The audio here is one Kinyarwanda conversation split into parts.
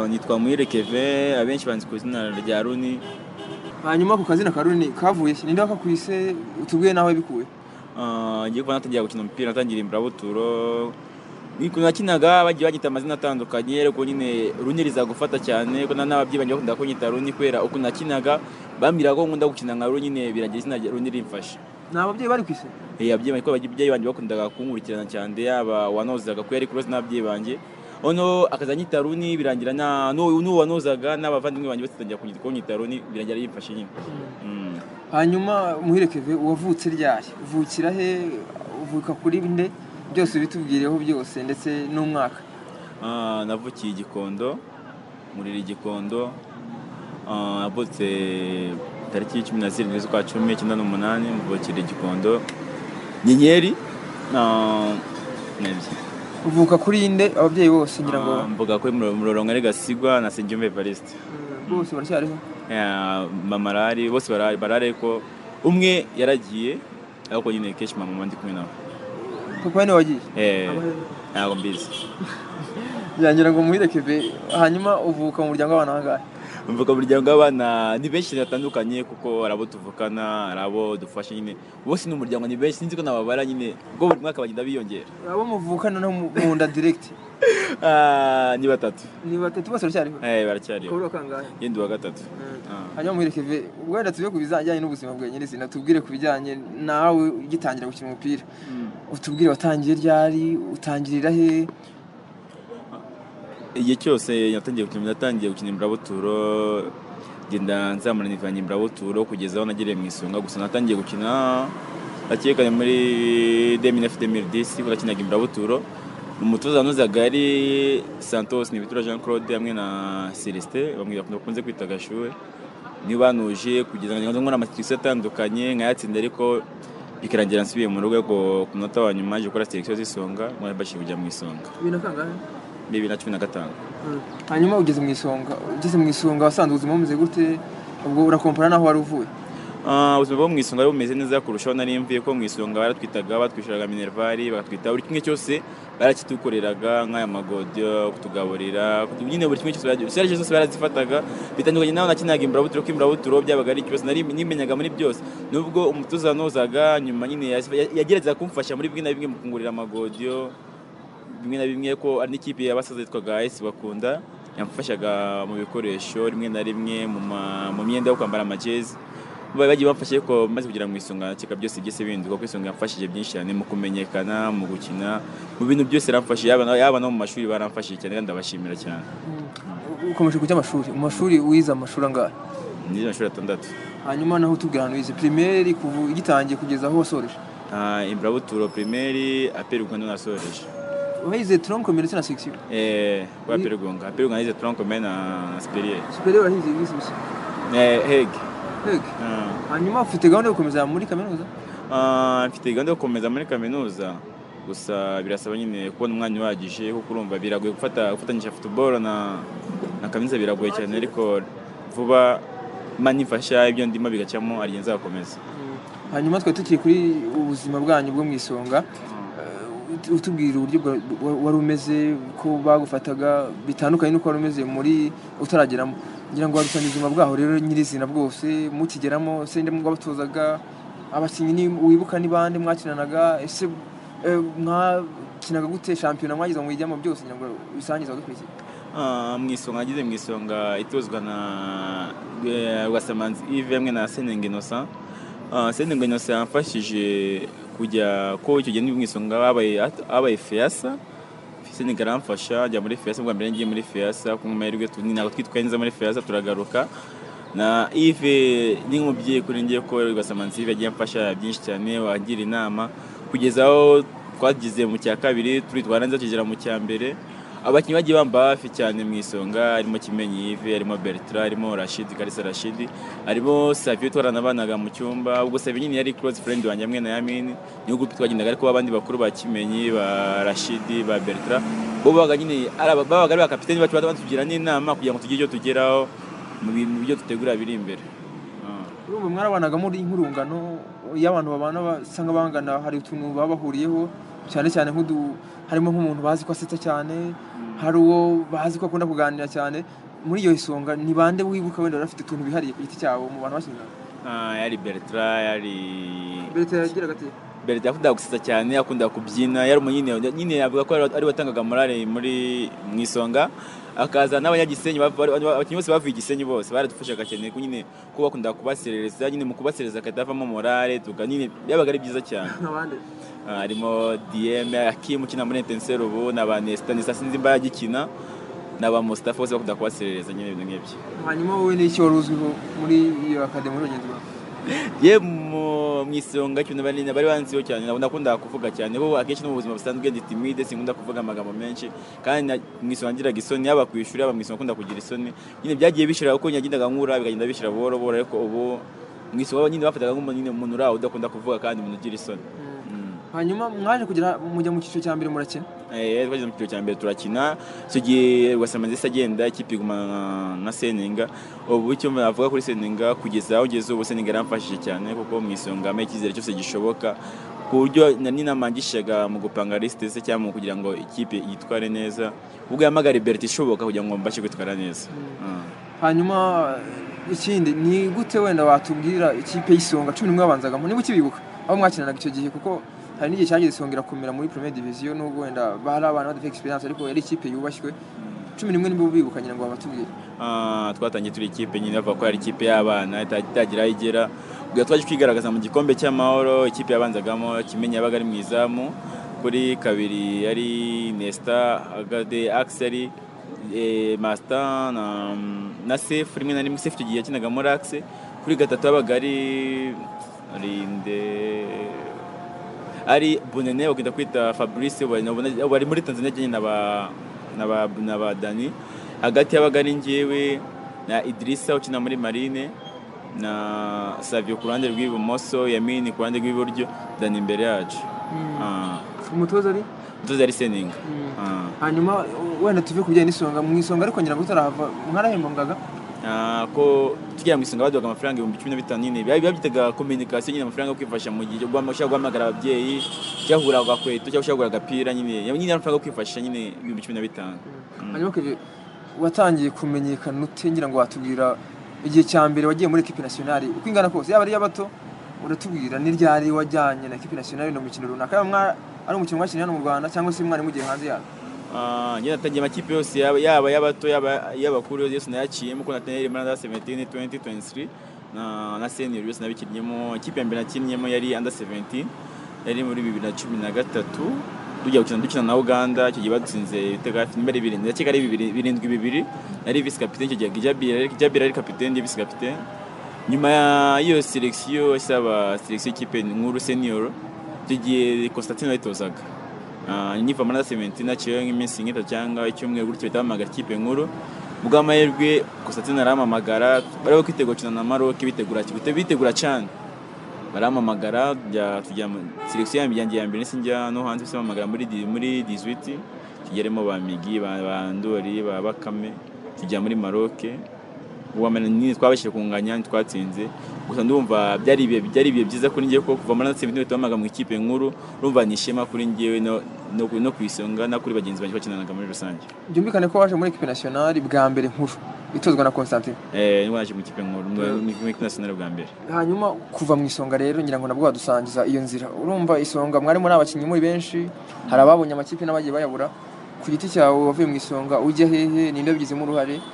nitwa Muhire Keve abenshi banzi ku izina rya Runi hanyuma ku kazina ka Runi kavuye iki ninde wakakwise utubwiye naho wabikuye Ah, ngiye kuba natangira gukina umupira natangira imburabuturo ukuntu nakinaga bagiye bagita amazina atandukanye ariko nyine Runi riza gufata cyane ko na n'ababyeyi banjye bakunda kunyita Runi kubera ukuntu nakinaga bambwira ko nkunda gukina nka Runi nyine biragira izina rya Runi rimfasha ni ababyeyi bari ku isi Eh, ababyeyi banjye kuko ababyeyi banjye bakundaga kunkurikirana cyane yaba wanozaga ko yari kuroze n'ababyeyi banjye ono akaza anyita Runi birangira na n'uwo n'uwo wanozaga n'abavandimwe banjye bose batangira kunyita- kunyita Runi birangira yimfashe nyine Mm. hanyuma muhirekeve uwavutse ryari uvukira he uvuka kuri nde byose bitubwireho byose ndetse n'umwaka Ah, navukiye i Gikondo murira i Gikondo Ah, navutse tariki cumi na zirindwi z'ukwa cumi icyenda n'umunani mvukira i Gikondo Nyenyeri ah, n'ibyo. uvuka kuri nde ababyeyi bose ngira ngo Ah, mvuga ko Muro- murorongo ari gasigwa na Sengiyumva Evariste bose baracyariho Ya, mama arahari bose barahari barahari ariko umwe yaragiye ariko nyine kenshi mama ndi kumwe nawe papa we wagiye Eh, Abahe. ntabwo mbizi byangira ngo muhirekeve hanyuma uvuka mu muryango w'abantu ahangahe mvuga umuryango w'abana ni benshi batandukanye kuko hari abo tuvukana hari abo dufasha nyine bose ni umuryango ni benshi sinzi ko nababara nyine ubwo buri mwaka bagenda biyongera abo muvukana no mu mu nda direct Ah, ni batatu ni batatu bose baracyariho Eh, baracyariho ukabura kangahe yendi wa gatatu Ah. hanyuma muhirekeve wenda tujye ku bijyanye n'ubuzima bwe nyirizina tubwire ku bijyanye nawe ugitangira gukina umupira utubwire watangiye ryari utangirira he igihe cyose natangiye gukina natangiye gukina imburabuturo genda nzamura nivanye imburabuturo kugeza aho nagiriye mu isonga gusa natangiye gukina akekanye muri 2009-2010 ubwo nakinaga imburabuturo umutoza wanozaga yari santos ntibitura jean claude hamwe na celestin bamwe bakunze kwita gashuwe niyo banuje kugeza ngo nkora amatirikisi atandukanye nkayatsinda ariko bikarangira nsubiye mu rugo ariko ku munota wa nyuma aje gukora selekisiyo z'isonga mwabashije kujya mu isonga bibiri na kangahe 2015 hanyuma ugeze mu isonga ugeze mu isonga wasanze ubuzima bumeze gute ubwo urakompara n'aho wari uvuye Ah, ubuzima bwo mu isonga bari bumeze neza kurushaho nari mvuye ko mu isonga baratwitaga batwishyuraga minervari bakatwita buri kimwe cyose barakitukoreraga nk'aya magodiyo kutugaburira kutu- nyine buri kimwe cyose baragira serivisi zose barazifataga bitandukanye nawe nakinaga imburabuturo ko imburabuturo byabaga ari ikibazo nari nimenyaga muri byose nubwo umutoza wanozaga nyuma nyine yas- ya- yageragezaga kumfasha muri bimwe na bimwe mu kungurira amagodiyo bimwe na bimwe ko ari n'ikipe y'abasaza yitwaga esi bakunda yamfashaga mu bikoresho rimwe na rimwe mu ma- mu myenda yo kwambara amajezi bari bagiye bamfashe ko maze kugera mu isonga keka byose byose bihinduka kuko isonga yamfashije byinshi cyane mu kumenyekana mu gukina mu bintu byose yaramfashije yaba na- yaba no mu mashuri baramfashije cyane kandi ndabashimira cyane ukomeje kujya amashuri mu mashuri wize amashuri angahe nize amashuri atandatu hanyuma naho utubwira ahantu wize primaire kuva ugitangiye kugeza aho wasoreje Ah, imburabuturo primeri aperi uganda nasoreje wahize tronc commun ndetse na section Eh, kwa aperi uganda aperi uganda nize tronc commun na superieur superieur warahize wize gusa Eh, hege Yego. Ah. hanyuma ufite gahunda yo gukomeza muri kaminuza Ah, mfite gahunda yo gukomeza muri kaminuza gusa birasaba nyine kubona umwanya uhagije kuko urumva biragoye gufata gufatanyisha football na na kaminuza biragoye cyane ariko vuba imana ifasha ibyo ndimo bigacamo ariyo nzakomeza hanyuma twari tukiri kuri ubuzima bwanyu bwo mu isonga Eh, utubwira uburyo bwa- wa- wari umeze ko bagufataga bitandukanye n'uko wari umeze muri utarageramo ngira ngo warusanye ubuzima bwaho rero nyirizina bwose mukigeramo se nde mwabatozaga abakinnyi ni- wibuka ni bande mwakinanaga ese eh, mwakinaga gute shampiyona mwagize mu bijyamo byose ngira ngo bisangize abadukurikiye Ah, mu isonga nagize mu isonga itozwa na eh, rwasamanzi ive hamwe na senenge innocent Ah, senenge innocent yamfashije kujya ko icyo gihe ndi mu isonga habaye hat- habaye feyasa senenge aramfasha njya muri feyasa bwa mbere ngiye muri feyasa ku mahirwe tu- ni ntabwo twitwaye neza muri feyasa turagaruka na ive ni nk'umubyeyi kuri ngiye ko rwasamanzi ive yagiye amfasha byinshi cyane wangira inama kugeza aho twagize mu cya kabiri turitwara neza tugera mu cya mbere abakinnyi bagiye bamba hafi cyane mu isonga harimo Kimenyi Yves harimo Bertrand harimo Rashid Kalisa Rashid harimo Savio twaranabanaga mu cyumba ubwo Savio nyine yari close friend wanjye hamwe na Yamin niyo groupe twagendaga ariko abandi bakuru ba Kimenyi ba Rashid ba Bertrand bo babaga nyine ari aba- babaga ari ba kapiteni bacu batugira n'inama kugira ngo tugire icyo tugeraho mu bintu byo dutegura biri imbere Ah. urumva mwarabanaga muri nk'urungano iyo abantu babana basanga bangana hari utuntu baba bahuriyeho cyane cyane nk'udu harimo nk'umuntu bazi ko asetsa cyane hari uwo bazi ko akunda kuganira cyane muri iyo isonga ni bande wibuka wenda bafite utuntu bihariye ku giti cyabo mu bantu bashyingiranywe Ah, yari bertra yari leta yagiraga ati bertra yakunda gusetsa cyane yakunda kubyina yari umunyine nyine yavuga ko ari- ari watangaga morale muri mu isonga akaza n'abanyagisenyi bava- bari- abakinnyi bose bavuye igisenyi bose baradufashaga cyane ko nyine ko bakunda kubaserereza nyine mu kubaserereza akadavamo morale tuga nyine byabaga ari byiza cyane nk'abandi Ah, harimo dm akim ukina muri intenseri ubu na ba nesita nesita sinzi imba yagikina na ba mustafa bose bakunda kubaserereza nyine ibintu nk'ibyo hanyuma wowe n'icyo wari uzwiho muri iyo akademi muri bagenzi bawe ye mu mu isonga ikintu bari bari banziho cyane nabo nakunda kuvuga cyane bo akenshi no mu buzima busanzwe ndi timide sinkunda kuvuga amagambo menshi kandi na- mu isonga ngiraga isoni yaba ku ishuri yaba mu isonga akunda kugira isoni nyine byagiye bishira kuko nyagendaga nkura bikagenda bishira buhoro buhoro ariko ubu mu isonga nyine bafataga nk'umuntu nyine umuntu uraho udakunda kuvuga kandi umuntu ugira isoni Mm. hanyuma mwaje kugera mujya mu cyiciro cya mbere murakina Eh, twageze mu cyiciro cya mbere turakina icyo gihe rwasamana ndetse agenda ikipe igumana na- na seninga ubu icyo navuga kuri seninga kugeza aho ngeze ubu seninga yaramfashije cyane kuko mu isonga ampa icyizere cyose gishoboka ku buryo na- ninamangishaga mu gupanga lisite se cyangwa mu kugira ngo ikipe yitware neza ubwo yahamagara berta ishoboka kugira ngo mbashe kwitwara neza Mm. hanyuma eh, ikindi ni gute wenda watubwira ikipe y'isonga cumi n'umwe babangazagamo niba ukibibuka aho mwakinanaga icyo gihe kuko hari n'igihe cyagiye isonga irakomera muri premier division nubwo wenda bari abana badafite experience ariko yari ikipe yubashywe cumi n'imwe nibo bibuka nyina ngo babatubwire Ah, twatangiye turi ikipe nyine bavuga ko ari ikipe y'abana ita- itagira aho igera ubwo twaje kwigaragaza mu gikombe cy'amahoro ikipe yabanzagamo kimenyi yabaga ari mu izamu kuri kabiri yari nesita agade akiseri masita na, na sefu rimwe na rimwe sefu icyo gihe yakinaga muri akise kuri gatatu habaga ari rinde ari bunene bagenda kwita fabrice bari nabo- bari muri tanzania njyewe na ba- na ba- na ba dani hagati yabaga ari njyewe na idirisa ukina muri marine na savio ku ruhande rw'ibumoso yamini ku ruhande rw'iburyo dani imbere yacu Ah, umutoza ari umutoza yari seninga Mm. Ah. hanyuma wenda tuve ku bijyanye n'isonga mu isonga ariko ngira ngo utarahava mwarahembwangaga Ah, ko tugira mu isonga baduhaga amafaranga ibihumbi cumi na bitanu nyine biba byitaga kominikasiyo nyine amafaranga yo kwifasha mu gihe ushobora guhamagara ababyeyi cyangwa kugura agakweto cyangwa ushobora kugura agapira nyine nyine ari amafaranga yo kwifasha nyine ibihumbi cumi na bitanu Mm. hanyuma Kevin, watangiye kumenyekana ute ngira ngo watubwira igihe cya mbere wagiye muri ekipi nasiyonari uko ingana kose yaba ari iy'abato uratubwira n'iryari wajyanye na ekipi nasiyonari no mukino runaka yaba mwa- ari umukino mwakiniye hano mu rwanda cyangwa se mwari mugiye hanze yayo Ah, njye natangiye amakipe yose yaba yaba ay'abato yaba ay'abakuru yose nayaciyemo ko natangiye muri under 17 20 23 na na senior yose nabikinnyemo ikipe ya mbere nakinnyemo yari under 17 yari muri 2013 tujya gukina dukina na Uganda icyo gihe badutsinze ibitego hafi nimero bibiri ndakeka ari bibiri- birindwi bibiri nari vice capitaine icyo gihe Gijabira yari- Gijabira yari capitaine ndi vice capitaine nyuma ya- y'iyo selection isaba selection y'ikipe nkuru senior icyo gihe Constantine wayitozaga Ah, nyiva muri sementi naciyeho nk'iminsi nk'itatu cyangwa icyumweru gutyo bahita bahamagara ikipe nkuru Ku bw'amahirwe Constantine arampamagara bari bo kwitegura gukina na Maroc bitegura bite- bitegura cyane barampamagara njya tujya selection yanjye yanjye ya mbere nahise njya no hanze bose bampamagara muri di- muri 18 tugeremo ba Migi ba, ba Ndori ba Bakame tujya muri Maroc wamenya nyine twabashije kunganya ntitwatsinze gusa ndumva byari ibihe byari ibihe byiza kuri njye ko kuva muri natsinze ibintu bitamaga mu ikipe nkuru urumva ni ishema kuri njyewe no, no, ku- no ku isonga no kuri bagenzi banjye bakinanaga muri rusange byumvikane ko waje muri ekipi nasiyonari bwa mbere nkuru itozwa na constantine eh nibwo naje mu ikipe nkuru mw'ikinasiyonari bwa mbere hanyuma kuva mu isonga rero ngira ngo nabwo wadusangiza iyo nzira urumva isonga mwari muri abakinnyi muri benshi hari ababonye amakipe n'abagiye bayabura ku giti cyawe wavuye mu isonga ujya hehe ninde wabigizemo uruhare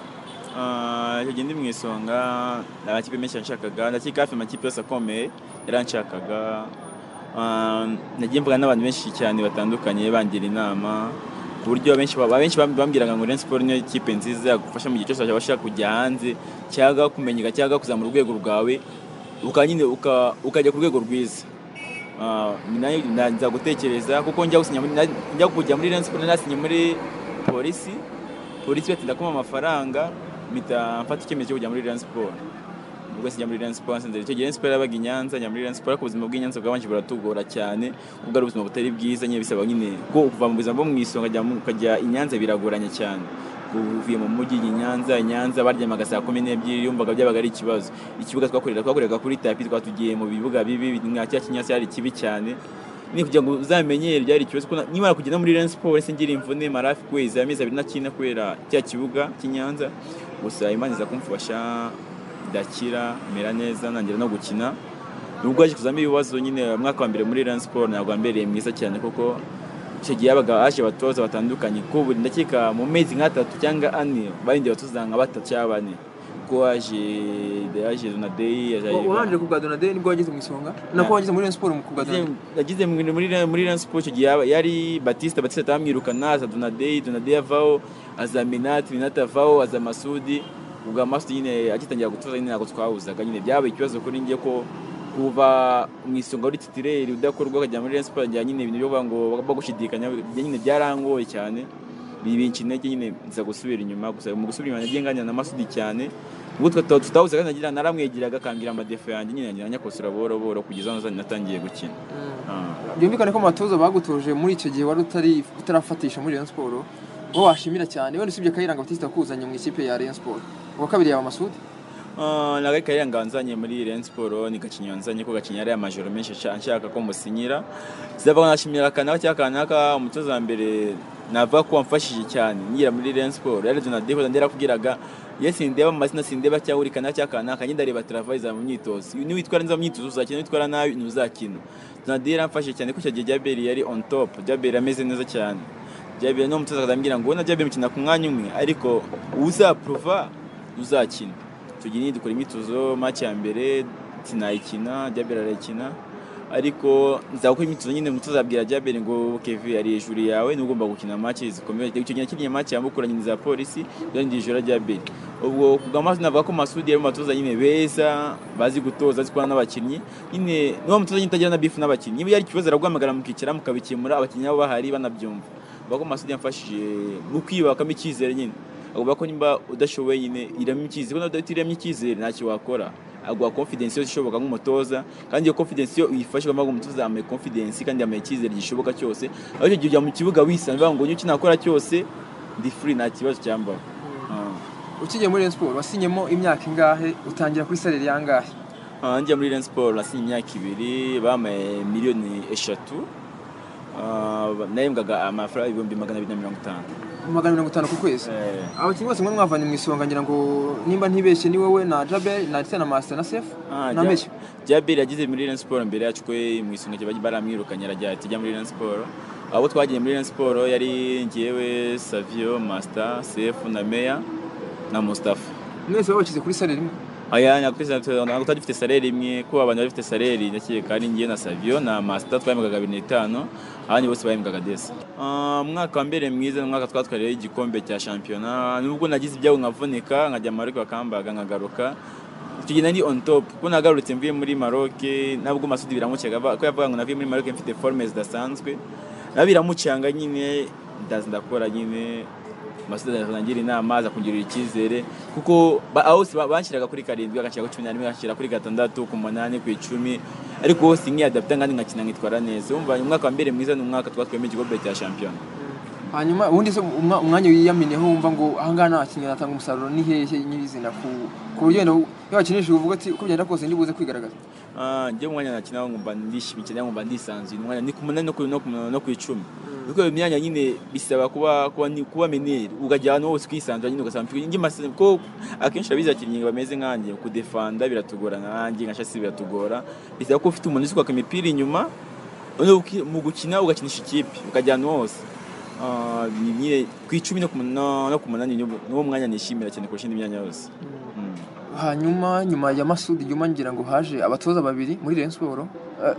Ah, icyo gihe ndi mu isonga nta makipe menshi yanshakaga ndakeka hafi amakipe yose akomeye yaranshakaga Ah, nagiye mvugana n'abantu benshi cyane batandukanye bangira inama ku buryo benshi ba- benshi bamb- bambwiraga ngo Rayon Sports niyo kipe nziza yagufasha mu gihe cyose waba ushaka kujya hanze cyangwa kumenyeka cyangwa kuzamura urwego rwawe ukaba nyine uka- ukajya ku rwego rwiza Ah, nayo nza gutekereza kuko njya gusinya muri na- njya kujya muri Rayon Sports nasinye muri polisi polisi batinda kumpa amafaranga mpita mfata icyemezo cyo kujya muri Rayon Sports ubwo sinjya muri Rayon Sports nzira icyo gihe Rayon Sports yabaga i Nyanza njya muri Rayon Sports ariko ubuzima bw'i Nyanza bwabanje buratugora cyane kuko ari ubuzima butari bwiza nyine bisaba nyine ko kuva mu buzima bwo mu isonga jya mu- ukajya i Nyanza biragoranye cyane uvuye mu mujyi i Nyanza i Nyanza baryamaga saa kumi n'ebyiri yumvaga byabaga ari ikibazo ikibuga twakorera twakoreraga kuri tapi twatugiye mu bibuga bibi nka cya kinyasi cyari kibi cyane ni kugira ngo uzamenyere byari ikibazo kuko na- nkimara kugenda muri Rayon Sports se ngira imvune mara hafi kwezi amezi abiri nakina kubera cya kibuga cy'inyanza gusa Imana iza kumfasha idakira mera neza ntangira no gukina nubwo yaje kuzamo ibibazo nyine umwaka wa mbere muri Rayon Sports ntabwo wambereye mwiza cyane kuko icyo gihe habaga haje abatoza batandukanye kuko buri ndakeka mu mezi nk'atatu cyangwa ane barindira abatoza nka batatu cyangwa bane kuko haje yaje Donadei yaje urangije ku bwa donade nibwo wageze mu isonga nako wageze muri Rayon Sports mu ku bwa Yagize- donade yagize mu- muri muri Rayon Sports icyo gihe yaba- yari Batista Batista atamwirukana aza Donadei Donadei avaho aza Minati Minati avaho aza Masudi ubwo Masudi nyine agitangira gutoza nyine ntabwo twahuzaga nyine byabaye ikibazo kuri njye ko kuva mu isonga uri titireri udakorwa ukajya muri Rayon Sports njya nyine ibintu byo kuvuga ngo bagushidikanya nyine byarangoye cyane bibinca intege nyine nza gusubira inyuma gusa mu gusubira inyuma nagiye nganira na Masudi cyane ubwo tuba tutahuze kandi nagira naramwegeraga akambwira amadefo yanjye nyine nagira nyakosora buhoro buhoro kugeza aho natangiye gukina Ah, byumvikane ko amatoza bagutoje muri icyo gihe wari utari utarafatisha muri Rayon Sports wowe washimira cyane wenda usibye Kayiranga Batista kuzanye mu ikipe ya Rayon Sports uwa kabiri yaba Masudi ah, nagaye Kayiranga nzanye muri Rayon Sports nigacinya nzanye ko gacinya ari amajoro menshi ca- nshaka ko musinyira zabaga nashimira akanaka cyangwa akanaka umutoza wa mbere nava ko wamfashije cyane ngira muri Rayon Sports yari Donadei ndera kubwiraga iyo sindeba mu mazina sindeba cyangwa uri kanaka cyangwa akanaka njye ndareba travail za mu myitozo Iyo niwitwara neza mu myitozo uzakina niwitwara nabi ntuzakina Donadei yaramfashije cyane ko icyo gihe Jaberi yari on top Jaberi ameze neza cyane Jaberi ni umutoza akazambwira ngo na Jaberi mukina ku mwanya umwe ariko uzaprova uzakina tugira nyine dukora imyitozo match ya mbere sinayikina Jaberi arayikina ariko nzakora imyitozo nyine umutoza abwira Jaberi ngo Kevin ari hejuru yawe ni ugomba gukina match zikomeye icyo gihe nakiniye match yambukura nyine za polisi kandi hejuru ya Jaberi ubwo kuga amazi navuga ko Masudi yari umutoza nyine beza bazi gutoza zikora n'abakinnyi nyine niwo mutoza nyine utagira na beef n'abakinnyi niba yari ikibazo araguhamagara mukicara mukabikemura abakinnyi nabo bahari banabyumva bavuga ko Masudi yamfashije mu kwiyubakamo icyizere nyine avuga ko nimba udashoboye nyine iramo icyizere kuko nawe utiremye icyizere ntacyo wakora aguha confidence yose ishoboka nk'umutoza kandi iyo confidence iyo uyifashe ugomba ngo umutoza yambaye confidence kandi yambaye icyizere gishoboka cyose aho icyo gihe ujya mu kibuga wisanzwe ngo nicyo nakora cyose ndi free nta kibazo cyambaho Ah. ukigiye muri Rayon Sports wasinyemo imyaka ingahe utangira kuri salary yangahe Ah, njya muri Rayon Sports nasinye imyaka ibiri bamaye miliyoni eshatu Ah, nahembwaga amafaranga ibihumbi magana abiri na mirongo itanu magana mirongo itanu ku kwezi Eh, abakinnyi bose mwe mwavanye mu isonga ngira ngo nimba ntibeshye ni wowe na Jabel na Arsenal na Master na Sef Ah, na Jab- Mesh Jabir yagize muri Rayon Sports mbere yacu kwe mu isonga cyo baramwirukanye aragira ati jya muri Rayon Sports abo twagiye muri Rayon Sports yari ngewe Savio Master Sefu na Meya na Mustafa mwese babashyize kuri salary imwe aya ntabwo twari dufite saleri imwe ko abantu bari bafite saleri ndakeka ari ngewe na Savio na Master twahembwaga kabiri n'itanu abandi bose bahembwaga desi Ah, umwaka wa mbere mwiza ni umwaka twatwariyeho igikombe cya shampiyona nubwo nagize ibyago nkavunika nkajya mu Maroc bakambaga nkagaruka icyo gihe nari on top kuko nagarutse mvuye muri Maroc nabwo Masudi biramucyaga ava- ko yavuga ngo navuye muri Maroc mfite forme zidasanzwe nawe biramucanga nyine ndaza ndakora nyine Masudi arangira inama aza kungirira icyizere kuko ba- aho hose ba- banshyiraga kuri karindwi bagashyira kuri cumi n'imwe bagashyira kuri gatandatu ku munani ku icumi ariko hose nkiyadapita kandi nkakina nkitwara neza umva umwaka wa mbere mwiza ni umwaka twatwiyemo igikombe cya shampiyona hanyuma ubundi se umwa- umwanya wiyamineho wumva ngo ahangaha nta bakinnyi batanga umusaruro ni hehe nyirizina ku ku buryo wenda u- iyo wakinishije uvuga ati uko byagenda kose ndibuze kwigaragaza Ah, njye umwanya nakina nkumva ndishimye cyane nkumva ndisanzuye umwanya ni ku munani no ku- no ku no ku icumi kuko iyo myanya nyine bisaba kuba kuba ni- kuba meneri ukajya ahantu hose ukisanzura nyine ugasanga mfite njye masa ko akenshi abizi abakinnyi bameze nkanjye kudefanda biratugora nanjye nka shasi biratugora bisaba ko ufite umuntu uzi kwaka imipira inyuma noneho uki- mu gukina ugakinisha ikipe ukajya ahantu hose Ah, ni- nyine ku icumi no ku mun- no no ku munani ni wo- ni wo mwanya nishimira cyane kurusha indi myanya yose Mm. hanyuma nyuma ya masudi nyuma ngira ngo haje abatoza babiri muri Rayon Sports eh,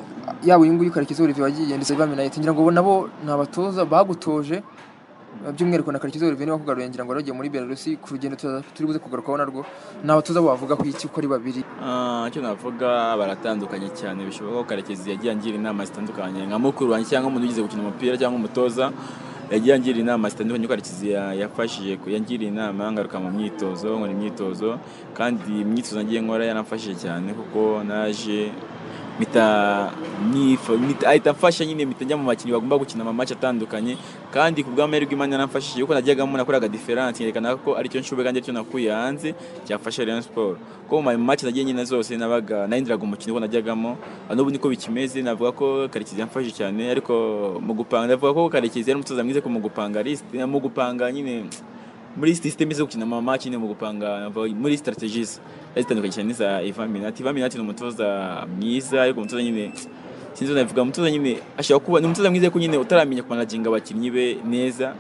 yaba uyu nguyu karekezi olivier wagiye ndetse baminayite ngira ngo bo nabo ni abatoza bagutoje eh, by'umwihariko na karekezi olivier niwe wakugaruye ngira ngo waragiye muri belarusi ku rugendo tuza- turi buze kugarukaho narwo ni abatoza bavuga ku iki uko ari babiri Ah, icyo navuga baratandukanye cyane bishoboka ko karekezi yagiye angira inama zitandukanye nka mukuru wanjye cyangwa umuntu ugize gukina umupira cyangwa umutoza yagiye angira inama zitandukanye ko karekezi ya- yafashije ku- yangiriye inama ngaruka mu myitozo nkora imyitozo kandi imyitozo nagiye nkora yaramfashije cyane kuko naje mpita nifa- mpita- ahita amfasha nyine mpita njya mu bakinnyi bagomba gukina amamatch atandukanye kandi ku bw'amahirwe Imana yaramfashije kuko najyagamo nakoraga diferanse yerekana ko aricyo nshoboye kandi aricyo nakuye hanze cyafasha Rayon Sport ko mu match nagiye nyine zose nabaga nahindiraga umukino ko najyagamo Ah, n'ubu niko bikimeze navuga ko Karekezi yamfashije cyane ariko mu gupanga navuga ko Karekezi yari umutoza mwiza ko mu gupanga list mu gupanga nyine muri system zo gukina ama match nyine mu gupanga muri strategies zitandukanye cyane n'iza Ivan Minati Ivan Minati ni umutoza mwiza ariko umutoza nyine sinzi uko nabivuga umutoza nyine ashaka kuba ni umutoza mwiza ko nyine utaramenya kumanaginga abakinnyi be neza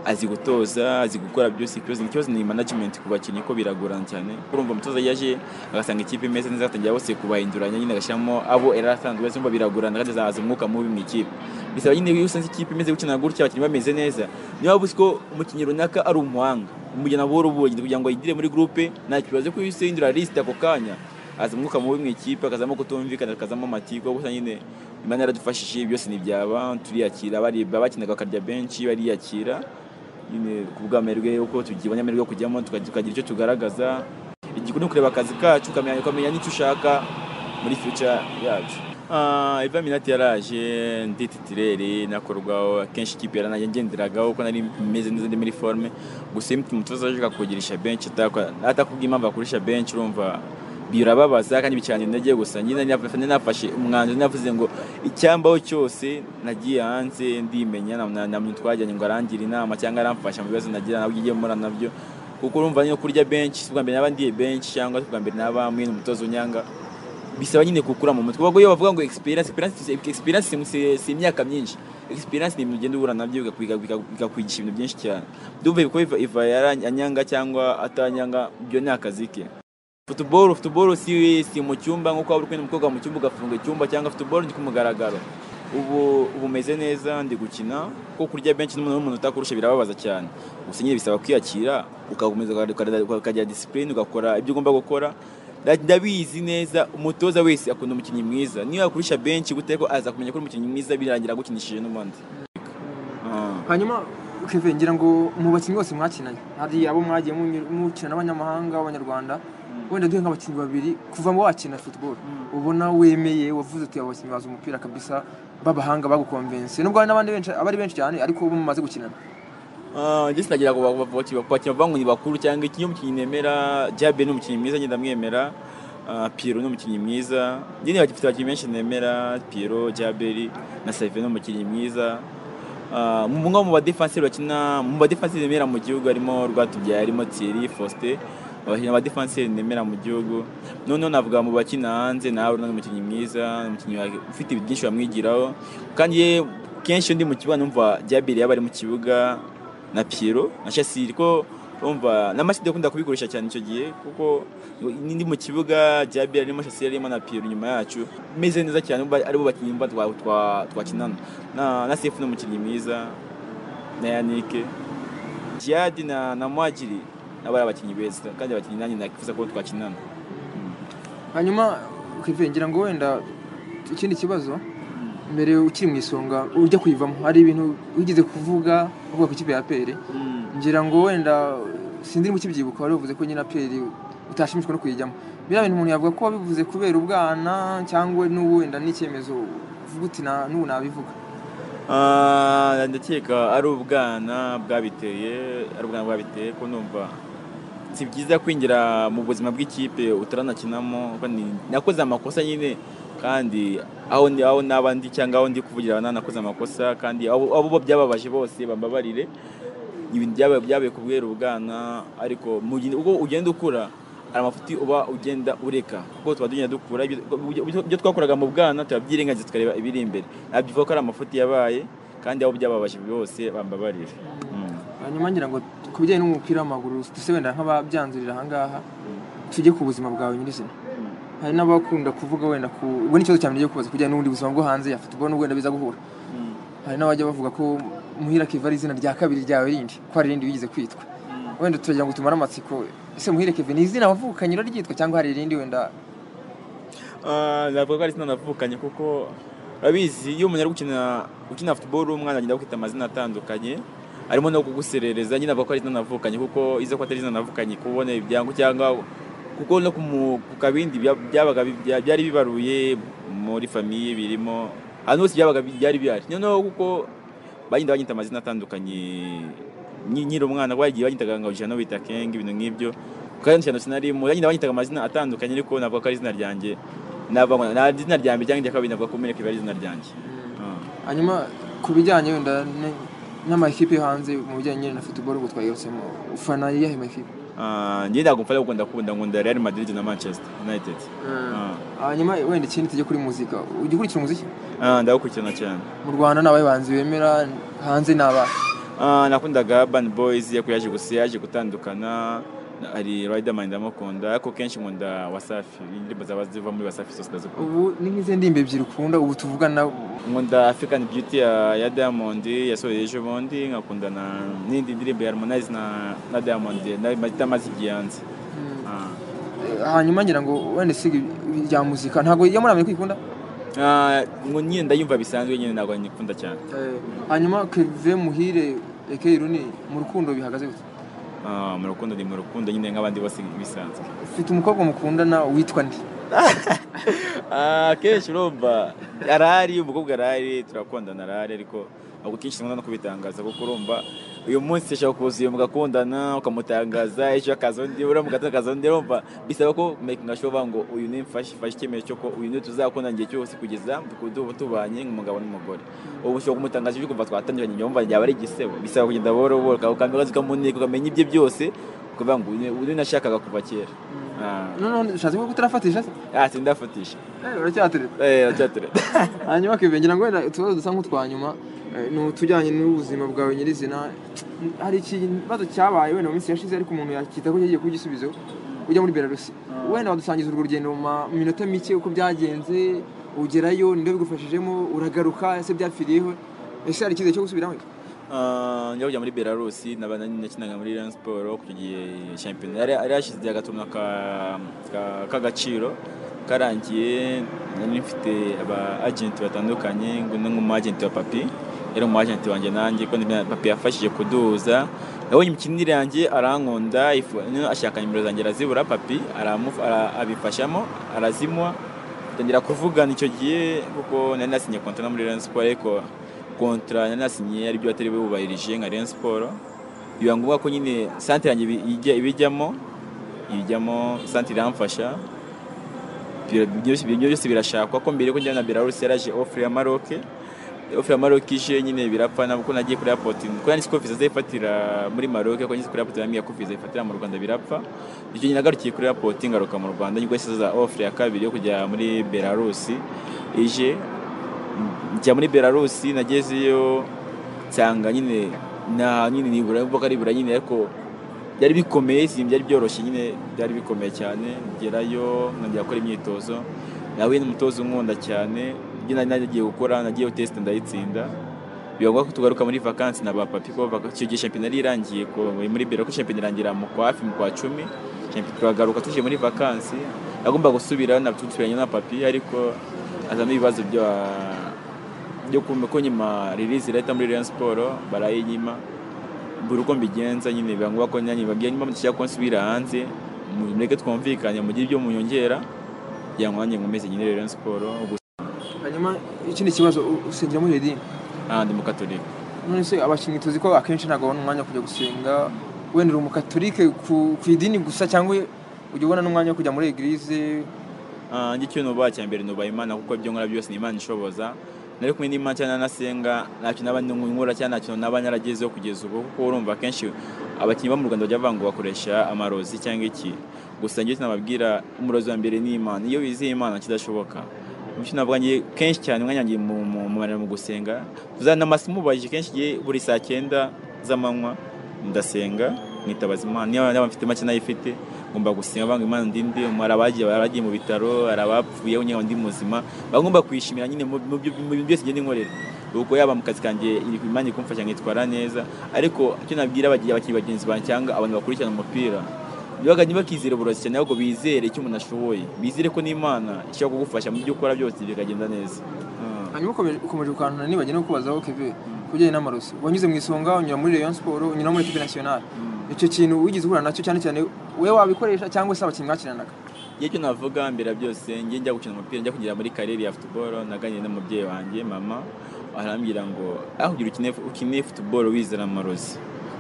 azi gutoza azi gukora byose ikibazo ikibazo ni management ku bakinnyi ko biragorana cyane urumva umutoza yaje agasanga ikipe imeze neza agatangira bose kubahinduranya nyine agashyiramo abo era asanzwe wese umva biragorana kandi azahaza umwuka mubi mu ikipe bisaba nyine iyo usanze ikipe imeze gukina gutya abakinnyi bameze neza niba waba uzi ko umukinnyi runaka ari umuhanga umujyana buhoro buhoro kugira ngo ayigire muri groupe nta kibazo ko iyo usindura list ako kanya aza umwuka mubi mu ikipe akazamo kutumvikana akazamo amatiku gusa nyine imana yaradufashije byose ntibyaba turiyakira baribwa bakinaga bakarya benshi bariyakira nyine ku bw'amahirwe yuko tugibonye amahirwe yo kujyamo tuka- tukagira icyo tugaragaza igihe ni kureba akazi kacu ukamenya ukamenya n'icyo ushaka muri future yacu Ah, Ivan Minati yaraje ndi titireri nakorwaho akenshi ikipe yaranajye ngenderagaho ko nari meze neza ndi muri forme gusa iyo umutoza aje akakugirisha benshi atakwa- atakubwiye impamvu akurisha benshi urumva birababaza kandi bicanye intege gusa nyine nafashe nafashe umwanzuro navuze ngo icyambaho cyose nagiye hanze ndimenya na- na- na muntu twajyanye ngo arangira inama cyangwa aramfasha mu bibazo nagira nabwo igiye mura nabyo kuko urumva nyine kurya benshi si ubwa mbere naba ndiye benshi cyangwa si ubwa mbere naba mwene umutozo unyanga bisaba nyine gukura mu mutwe ubwo iyo bavuga ngo experience experience experience si- si imyaka myinshi experience ni ibintu ugenda uhura nabyo bikakwiga- bika- bikakwigisha ibintu byinshi cyane ndumva ko Iva- iva yaranyanga cyangwa atanyanga ibyo ni akazi ke futuboro futuboro si si mu cyumba nk'uko waba uri kumwe n'umukobwa mu cyumba ugafunga icyumba cyangwa futuboro ni ku mugaragaro ubu ubu umeze neza ndi gukina kuko kurya benshi n'umuntu w'umuntu utakurusha birababaza cyane gusa nyine bisaba kwiyakira ugakomeza ukagira- ukagira disipurine ugakora ibyo ugomba gukora Nda- ndabizi neza umutoza wese akunda umukinnyi mwiza niyo yakurusha benshi gute ko aza kumenya ko uri umukinnyi mwiza birangira agukinishije n'ubundi Ah. hanyuma Kevin ngira ngo mu bakinnyi bose mwakinanye hari abo mwagiye munyur- mukina n'abanyamahanga abanyarwanda wenda duhe nk'abakinnyi babiri kuva mu wakina football ubona wemeye wavuze uti abo bakinnyi bazi umupira kabisa b'abahanga bagukonvense nubwo hari n'abandi benshi abari benshi cyane ariko bo mumaze gukinana Ah, ndetse nagira ngo bakina bavuga ngo ni bakuru cyangwa iki iyo umukinnyi nemera Diabe ni umukinnyi mwiza ngenda mwemera Ah, Pierrot ni umukinnyi mwiza nyine bafite abakinnyi benshi nemera Pierrot Diabe na Save ni umukinnyi mwiza Ah, mu umwe mu badefanseri bakina mu badefanseri nemera mu gihugu harimo Rwatubyaye harimo Thierry Faustin abakinnyi ba defanseri nemera mu gihugu noneho navuga mu bakina hanze nawe ni umukinnyi mwiza umukinnyi wa- ufite ibintu byinshi bamwigiraho kandi ye kenshi iyo ndi mu kibuga numva Diabere yaba ari mu kibuga na Piero na Chasile ko urumva na Masidi akunda kubikoresha cyane icyo gihe kuko n'indi mu kibuga Diabira arimo Chasile arimo na Piero nyuma yacu meze neza cyane uba- aribo bakinnyi mba twa twa- twakinana na na Sefu ni umukinnyi mwiza na Yannick Jihad na na Mwagiri nabo ari abakinnyi beza kandi abakinnyi nanjye nakwifuza ko twakinana hanyuma Kevin ngira ngo wenda ikindi kibazo mbere ukiri mu isonga ujya kuyivamo hari ibintu wigeze kuvuga uvuga ku ikipe ya pere ngira ngo wenda sindiri mu kibyibuka wari wavuze ko nyine aperi utashimishwa no kuyijyamo biriya bintu umuntu yavuga ko wabivuze kubera ubwana cyangwa n'ubu wenda n'icyemezo uvuga uti "Na- n'ubu nabivuga Ah, ndakeka ari ubwana bwabiteye ari ubwana bwabiteye ko numva si byiza kwinjira mu buzima bw'ikipe utaranakinamo kandi nakoze amakosa nyine kandi aho ndi aho naba ndi cyangwa aho ndi kuvugira nanakoze amakosa kandi abo abo bo byababaje bose bambabarire ibintu byabaye byabaye kubwera ubwana ariko mu gihe- ubwo ugenda ukura hari amafuti uba ugenda ureka kuko tuba tugenda dukura ibyo- ibyo ibyo twakoraga mu bwana turabyirengagiza tukareba ibiri imbere nabyivuga ko ari amafuti yabaye kandi abo byababaje bose bambabarire Mm. hanyuma ngira ngo ku bijyanye n'umupira w'amaguru duse wenda nk'ababyanzurira ahangaha tujye ku buzima bwawe nyirizina hari n'abakunda kuvuga wenda ku ubwo ni ikibazo cyane ngiye kubaza kujyanye n'ubundi buzima bwo hanze ya futubolo n'ubwo wenda biza guhura hari n'abajya bavuga ko muhira akiva ari izina rya kabiri ryawe rindi ko hari irindi wigeze kwitwa wenda turagira ngo tumare amatsiko ese muhire Kevin ni izina wavukanye uraryitwa cyangwa hari irindi wenda Ah, navuga ko ari izina navukanye kuko urabizi iyo umuntu ari gukina ukina futuboro umwana agenda akwita amazina atandukanye harimo no kuguserereza nyine avuga ko ari izina navukanye kuko izo ko atari izina navukanye kubona ibyango cyangwa kuko no ku mu- ku kabindi bya- byabaga bi- bya- byari bibaruye muri famiye birimo ahantu hose byabaga bi- byari bihari noneho kuko bagenda banyita amazina atandukanye nyi- nkiri umwana bagiye banyitaga ngo jano bita kenge ibintu nk'ibyo kandi jano sinarimo bagenda banyitaga amazina atandukanye ariko navuga ko ari izina ryanjye navuga nta izina ryanjye cyangwa irya kabiri navuga ko umenye ko iba ari izina ryanjye Ah. hanyuma ku bijyanye wenda n- n'amakipe yo hanze mu bijyanye nyine na football ubwo twagarutsemo ufana iyahe makipe Ah, njye ntabwo mfata kuko ndakunda nkunda Real Madrid na Manchester United Ah. hanyuma wenda ikindi tujya kuri muzika ujya ukurikira umuziki Ah, ndawukurikirana cyane mu rwanda ni abahanzi bemera hanze ni abahe Ah, nakundaga Urban Boys ariko yaje gusa yaje gutandukana hari Riderman ndamukunda ariko kenshi nkunda Wasafi indirimbo zaba ziva muri Wasafi zose ndazikunda ubu ni nk'izi ndimbo ebyiri ukunda ubu tuvugana nkunda African Beauty ya, ya Diamond yasohoye ejo bundi nkakunda na n'indi ndirimbo ya Harmonize na, na Diamond na itamaze igihe hanze Ah. Eh, hanyuma ngira ngo wenda siga ibya muzika ntabwo iyo muri amerika uyikunda Ah, ngo nyine ndayumva bisanzwe nyine ntabwo nyikunda cyane hanyuma keve muhire eke iruni mu rukundo bihagaze gute Ah, mu rukundo ni mu rukundo nyine nk'abandi bose bisanzwe ufite umukobwa mukundana witwa nde Ah, kenshi urumva arahari umukobwa arahari turakundana arahari ariko ntabwo kenshi nkunda no kubitangaza kuko urumva uyu munsi ushobora kuza uyu mugakundana ukamutangaza ejo akaza undi uriya mugatakaza undi urumva bisaba ko making sure uvuga ngo uyu ni mfashe ifashe icyemezo cyo ko uyu ni tuzakundana igihe cyose kugeza ku- tu- tubanye nk'umugabo n'umugore ubu ushobora kumutangaza uje kumva twatandukanye nyumva ryaba ari igisebo bisaba kugenda buhoro buhoro ukamenya ukamuneka ukamenya ibye byose ukavuga ngo uyu ni- uyu ni nashakaga kuva kera Ah. noneho ushatse kuvuga ko utarafatisha se ah sindafatisha Eh, uracyaterera eh aracyaterera hanyuma keve ngira ngo wenda utubazo dusa nk'utwa nyuma eh, ni utujyanye n'ubuzima bwawe nyirizina hari ikibazo cyabaye wenda mu minsi yashize ariko umuntu yakita ko yagiye kugisubizo ujya muri belarusi wenda wadusangiza urwo rugendo mu ma- minota mike uko byagenze ugerayo ninde bigufashijemo uragaruka ese byapfiriyeho ese hari icyizere cyo gusubiramo Ah, njya kujya muri Belarus nabana nakinaga muri Rayon Sport ku gihe shampiyona yari yari yashize agatumwa ka ka- k'agaciro karangiye nari mfite aba agenti batandukanye ngo ni nk'umu agenti wa papi yari umu agenti wanjye nanjye ko nibyo papi yafashije kuduza nabonye imikinire yanjye arankunda ifu- noneho ashaka nimero zanjye arazibura papi aramu- ara- abifashamo arazimuha tangira kuvugana icyo gihe kuko nari nasinye kontra no muri Rayon Sport ariko kontra nari nasinye ari byo batari bubahirije nka Rayon Sport biba ngombwa ko nyine santere yanjye ibi- ijya- ibijyamo ibijyamo santere iramfasha ibyo byose- ibyo byose birashakwa ko mbere yo kujya na Belarus yaraje offer ya Maroc offer ya Maroc ije nyine birapfa na kuko nagiye kuri airport kuko nari ko visa zifatira muri Maroc ko nzi kuri airport yambwiye ko visa ifatira mu Rwanda birapfa icyo nyine nagarukiye kuri airport ngaruka mu Rwanda nibwo yasize offer ya kabiri yo kujya muri Belarus ije njya muri Belarus nagezeyo nsanga nyine na nyine nibura mvuga ari bura nyine ariko byari bikomeye si byari byoroshye nyine byari bikomeye cyane ngerayo nkongera gukora imyitozo nahuye n'umutoza unkunda cyane ibyo nari nagiye gukora nagiyeho tesite ndayitsinda biba ngombwa ko tugaruka muri vakansi na ba papi ko vaka- icyo gihe shampiyona yari irangiye ko muri biro ko shampiyona irangira mu kwa hafi mu kwa cumi shampiyona turagaruka tuje muri vakansi nagomba gusubira natusubiranye na papi ariko azamo ibibazo byo byo kumva ko nyuma release irahita muri Rayon Sport barayinyima buri uko mbigenza nyine biba ngombwa ko nanjye babwiye niba mudashaka ko nsubira hanze mu- mureke twumvikane mugire ibyo muyongera kugira ngo nanjye nkomeze nyine Rayon Sport gusa hanyuma ikindi kibazo u- usengera muri redini ah, ndi mu Catholic none se abakinnyi tuzi ko akenshi ntabwo babona umwanya wo kujya gusenga wenda uri umukatolike ku, ku idini gusa cyangwa ujya ubona n'umwanya wo kujya muri egirize Ah, njye icyo nubaha cya mbere nubaha imana kuko ibyo nkora byose ni imana ishoboza nari kumwe n'imana cyane nasenga nta kintu naba nkora cyane nta kintu naba naragezeho kugeza ubu kuko urumva akenshi abakinnyi bo mu rwanda bajya bavuga ngo bakoresha amarozi cyangwa iki gusa njye sinababwira umurozi wa mbere ni imana iyo wizeye imana kidashoboka bityo navuga njye kenshi cyane umwanya wanjye mu- mu- mumarira mu gusenga uzana amasi mubajije kenshi njye buri saa cyenda z'amanywa ndasenga mwitabaza imana niba niba mfite make nayifite ngomba gusenga banga imana ndinde hari abagiye baragiye mu bitaro hari abapfuye nyine ndi muzima baba ngomba kwishimira nyine mu mu byo- mu bintu byose ngenda nkorera ubwo yaba mu kazi kanjye iri imana iri kumfasha nkitwara neza ariko icyo nabwira abagiye abakinnyi bagenzi banjye cyangwa abantu bakurikirana umupira nibaga ntibakizere uburozi cyane ahubwo bizere icyo umuntu ashoboye bizere ko n'imana ishobora kugufasha mu byo ukora byose bikagenda neza Ah. hanyuma ukomeje ukomeje ukantana nibagiwe no kubazaho keve ku bijyanye n'amarosi wanyuze mu isonga unyura muri rayon siporo unyura muri ekipi nasiyonari Mm. icyo kintu wigeze uhura nacyo cyane cyane we wabikoresha cyangwa se abakinnyi mwakinanaga igihe cyo navuga mbera byose njye njya gukina umupira njya kugera muri karere ya futuboro naganiriye n'umubyeyi wanjye mama arambwira ngo aho kugira ukine ukine futuboro wizera amarozi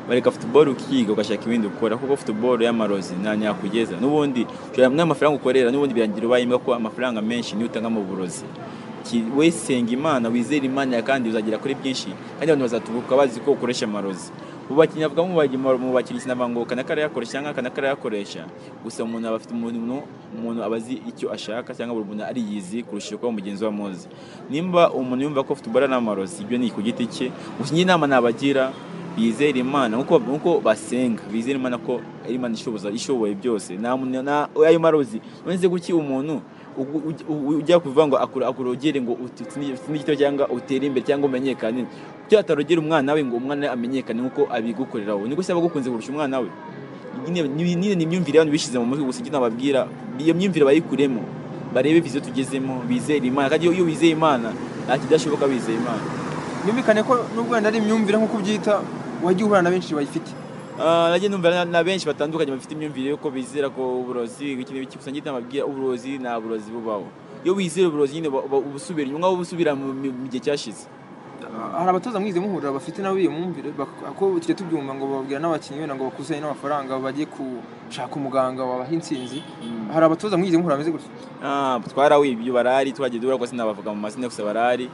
bareka futuboro ukiga ugashaka ibindi ukora kuko futuboro y'amarozi nta nyakugeza n'ubundi ushobora kumwe amafaranga ukorera n'ubundi birangira ubaye imbwa ko amafaranga menshi niyo utanga mu burozi Ki- we senga imana wizere imana yawe kandi uzagera kuri byinshi kandi abantu bazatubuka bazi ko ukoresha amarozi mu bakinnyi avuga mu bagi- mu bakinnyi kinavuga ngo kanaka arayakoresha cyangwa kanaka arayakoresha gusa umuntu aba afite umuntu umuntu aba azi icyo ashaka cyangwa buri muntu ariyizi kurusha uko mugenzi we amuzi nimba umuntu yumva ko futuboro ari amarozi ibyo ni ku giti cye gusa njye inama nabagira bizera imana nkuko nkuko basenga bizera imana ko ari imana ishoboza ishoboye byose nta muntu na ayo marozi nonese guki umuntu ugu- ugi- u- ujya kuvuga ngo akura akurogere ngo uti- utsinde utsinde igitego cyangwa utere imbere cyangwa umenyekane kuki atarogera umwana we ngo umwana amenyekane nkuko abigukorera wowe niko aba agukunze kurusha umwana we nyine ni nyine ni imyumvire abantu bishyize mu mutwe gusa icyo nababwira iyo myumvire bayikuremo barebe viziyo tugezemo bizere imana kandi iyo iyo wizeye imana nta kidashoboka wizeye imana byumvikane ko nubwo wenda ari imyumvire nk'uko ubyita wagiye uhura na benshi bayifite Ah, najya numva na- na benshi batandukanye bafite imyumvire y'uko bizera ko uburozi iki n'iki gusa njye nababwira uburozi nta burozi bubaho iyo wizera uburozi nyine uba- uba ubusubira inyuma uba ubusubira mu mi- mu gihe cyashize hari abatoza mwize muhurira bafite nabo iyo myumvire bak- ko tujya tubyumva ngo bababwira n'abakinnyi wenda ngo bakusanye n'amafaranga bajye gushaka umuganga wabaha intsinzi hari abatoza mwize muhura bameze gutya Ah, twarawibye ibyo barari twagiye duhura gusa sinabavuga mu mazina gusa barari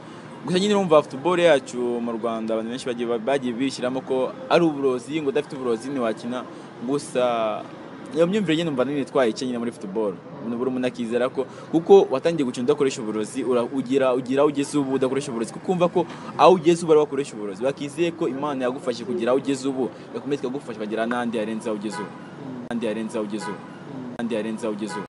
gusa nyine urumva futuboro yacu mu rwanda abantu benshi bagiye bagiye bishyiramo ko ari uburozi ngo udafite uburozi ntiwakina gusa iyo myumvire nyine numva nini twayice nyine muri futuboro buri umuntu akizera ko kuko watangiye gukina udakoresha uburozi ura- ugera ugera aho ugeze ubu udakoresha uburozi kuko umva ko aho ugeze ubu ari wowe wakoresha uburozi bakizeye ko imana yagufashe kugera aho ugeze ubu yakomeza ikagufasha ukagera n'andi yarenze aho ugeze ubu n'andi yarenze aho ugeze ubu n'andi yarenze aho ugeze ubu